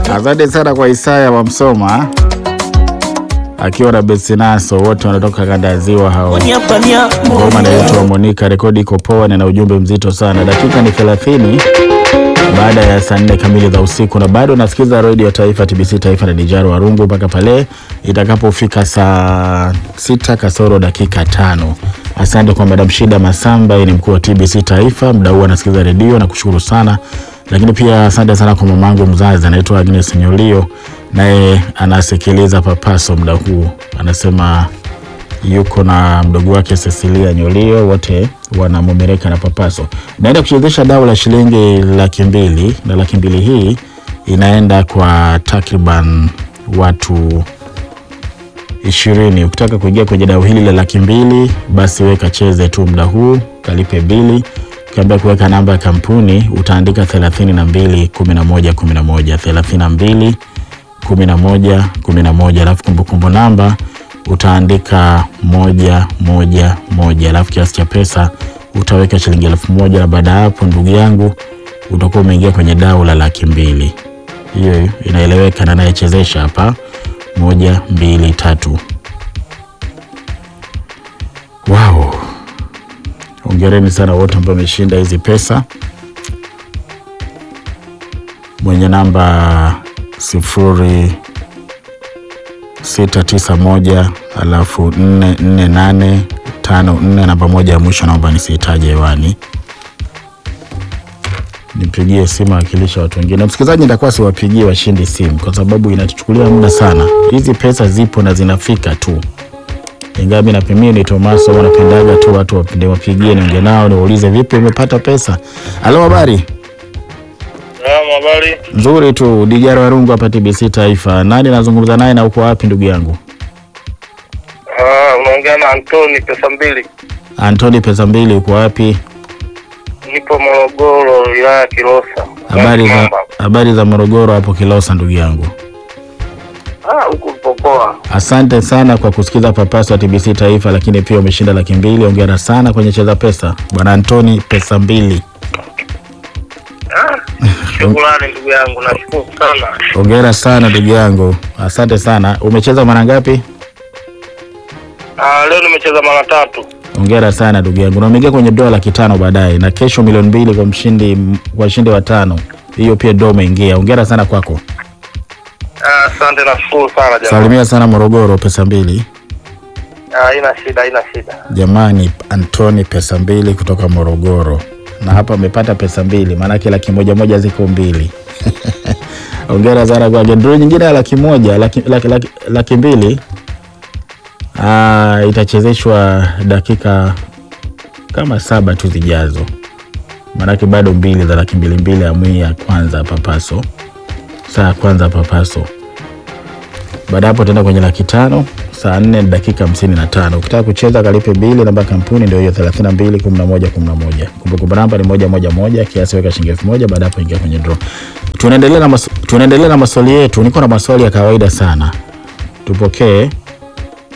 Asante sana kwa Isaya wa Msoma akiwa na Besinaso, wote wanatoka kanda ya ziwa hao. Ngoma inaitwa Monica, rekodi iko poa na ina ujumbe mzito sana. Dakika ni 30 baada ya saa nne kamili za usiku, na bado nasikiza redio Taifa, TBC Taifa na Dijaro Warungu mpaka pale itakapofika saa sita kasoro dakika tano. Asante kwa Madam Shida Masamba, yeye ni mkuu wa TBC Taifa, mda huu anasikiza redio na kushukuru sana lakini pia asante sana kwa mamangu mzazi anaitwa Agnes Nyolio, naye anasikiliza Papaso muda huu, anasema yuko na mdogo wake Cecilia Nyolio, wote wanamumereka na Papaso. Naenda kuchezesha dau la shilingi laki mbili na laki mbili hii inaenda kwa takriban watu ishirini. Ukitaka kuingia kwenye dau hili la laki mbili basi weka cheze tu muda huu, kalipe bili ukiambia kuweka namba ya kampuni utaandika 32 11 11 32 11 11, alafu kumbukumbu namba utaandika moja moja moja, alafu kiasi cha pesa utaweka shilingi elfu moja na baada ya hapo, ndugu yangu, utakuwa umeingia kwenye dau la laki mbili. Hiyo inaeleweka na anayechezesha hapa moja mbili tatu. Wow. Hongereni sana wote ambao wameshinda hizi pesa. Mwenye namba sifuri sita tisa moja alafu nne nne nane tano nne, namba moja ya mwisho naomba nisihitaje hewani, nipigie simu akilisha watu wengine. Msikilizaji, nitakuwa siwapigie washindi simu kwa sababu inatuchukulia muda sana. Hizi pesa zipo na zinafika tu ingawa mi napimia ni Tomaso, wanapendaga tu watu wapende wapigie, niongee nao niwaulize, vipi, umepata pesa? Halo, habari Habari nzuri tu. Dijara Warungu hapa TBC Taifa. Nani nazungumza naye na uko wapi ndugu yangu? Ah, unaongea na Antoni pesa mbili. Antoni pesa mbili, uko wapi? Nipo Morogoro, wilaya ya Kilosa. Habari za Mamba. habari za Morogoro hapo Kilosa, ndugu yangu. Ah, huku popoa. Asante sana kwa kusikiza Papaso wa TBC Taifa, lakini pia umeshinda laki mbili. Ongera sana kwenye cheza pesa, bwana Antoni, pesa mbili. Ah, shukrani ndugu yangu, nashukuru sana. Ongera sana ndugu yangu, asante sana. Umecheza mara ngapi? Ah, leo nimecheza mara tatu. Hongera sana ndugu yangu, na umeingia kwenye dola laki tano baadaye, na kesho milioni mbili kwa mshindi kwa washindi watano. Hiyo pia dola umeingia. Hongera sana kwako. Ah, asante, nashukuru sana jamani. Salimia sana Morogoro, pesa mbili. Ah, haina shida, haina shida. Jamani, Antoni pesa mbili kutoka Morogoro, na hapa amepata pesa mbili, maanake laki moja moja ziko mbili. Hongera sana kwake. Draw nyingine ya laki moja laki, laki, laki, laki mbili ah, itachezeshwa dakika kama saba tu zijazo, maanake bado mbili za laki mbili mbili ya mwi ya kwanza papaso, saa ya kwanza papaso. Baada ya hapo tenda kwenye laki tano saa nne na dakika hamsini na tano. Ukitaka kucheza kalipe bili, namba ya kampuni ndio hiyo thelathini na mbili kumi na moja kumi na moja. Kumbukumbu namba ni moja moja moja, kiasi weka shilingi elfu moja. Baada ya hapo ingia kwenye draw. Tunaendelea na, mas tunaendelea na maswali yetu. Niko na maswali ya kawaida sana, tupokee